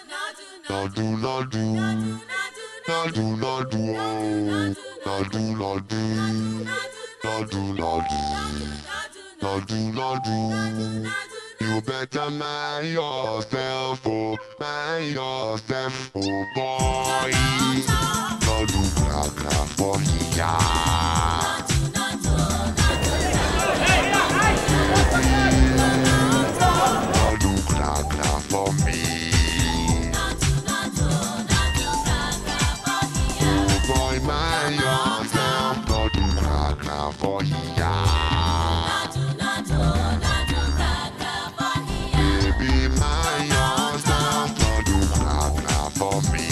Nadu nadu, nadu nadu, oh. nadu nadu, nadu nadu, nadu nadu. You better mind yourself, oh, mind yourself, oh boy. Nadu gra gra for ya. Nadu gra gra for me. Oh boy, mind yourself, nadu gra gra for ya. Baby, mind yourself, nadu gra gra for me.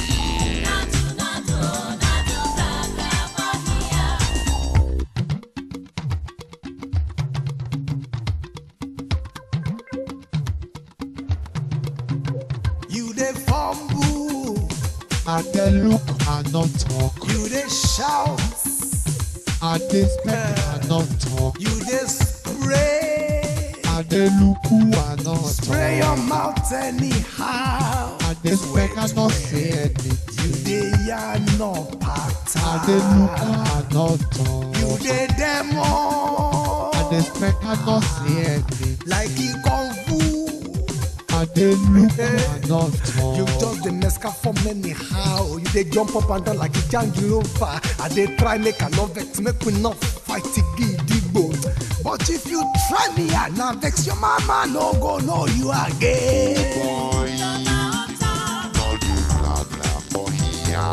You dey fumble, I dey look and not talk. you dey shout, I dey spec and not talk. you dey spray. I dey look who and not Spray your talk. mouth anyhow. I dey spec and not say You anything. dey yarn no I dey look pattern. and not talk. You dey demo. I dey spec and not say anything. like e kung fu. I dey look and not You talk. just dey mesca form anyhow. You dey jump up and down like a jangilova. I dey try make I no vex, make we no fight gidigbo. But if you try me, I na vex your mama no go know you again. Boy, nadu gra gra for ya.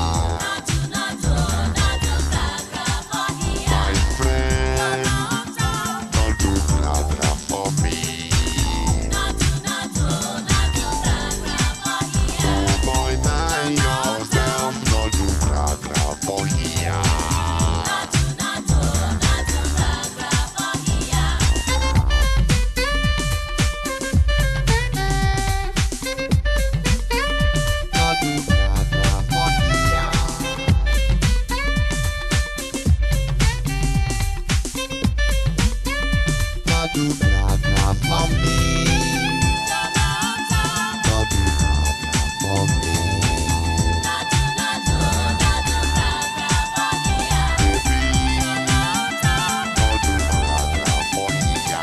My friend, nadu gra gra for me. Oh boy, mind yourself, nadu gra gra for ya. Nadu gra gra for ya. Nadu gra gra for me. Nadu gra gra for me. Nadu gra gra for ya.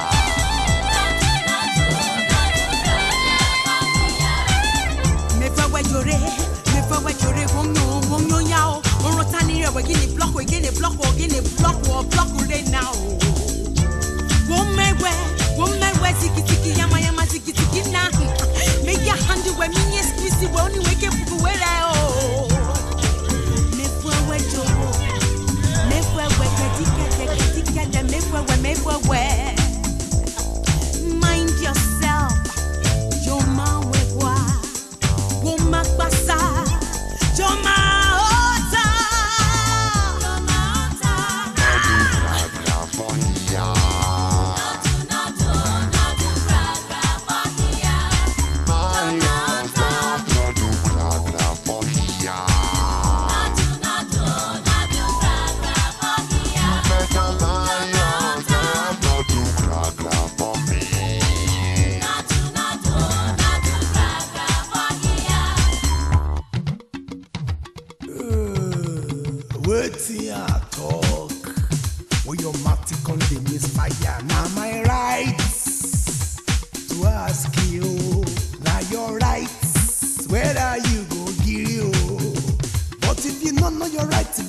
mefewe jore mefewe jore wonyo wonyo yao orota ni rewe gini block we gini block wo gini block wo block re now womewe womewe tiki tiki yama yama tiki tiki na make your hand we minye squeeze we only wake up we re o mefewe joro mefewe kedike kedike de mefewe mefewe mind yourself Joma wegwa, woma kpasa, joma ota. Gra gra for ya. Mind yourself, nadu gra gra for ya. Better mind yourself, nadu gra gra for me. Wetin I talk? When your mouth come dey misfire, na my right to ask you. Na your right whether you go gree o. But if you no know your right,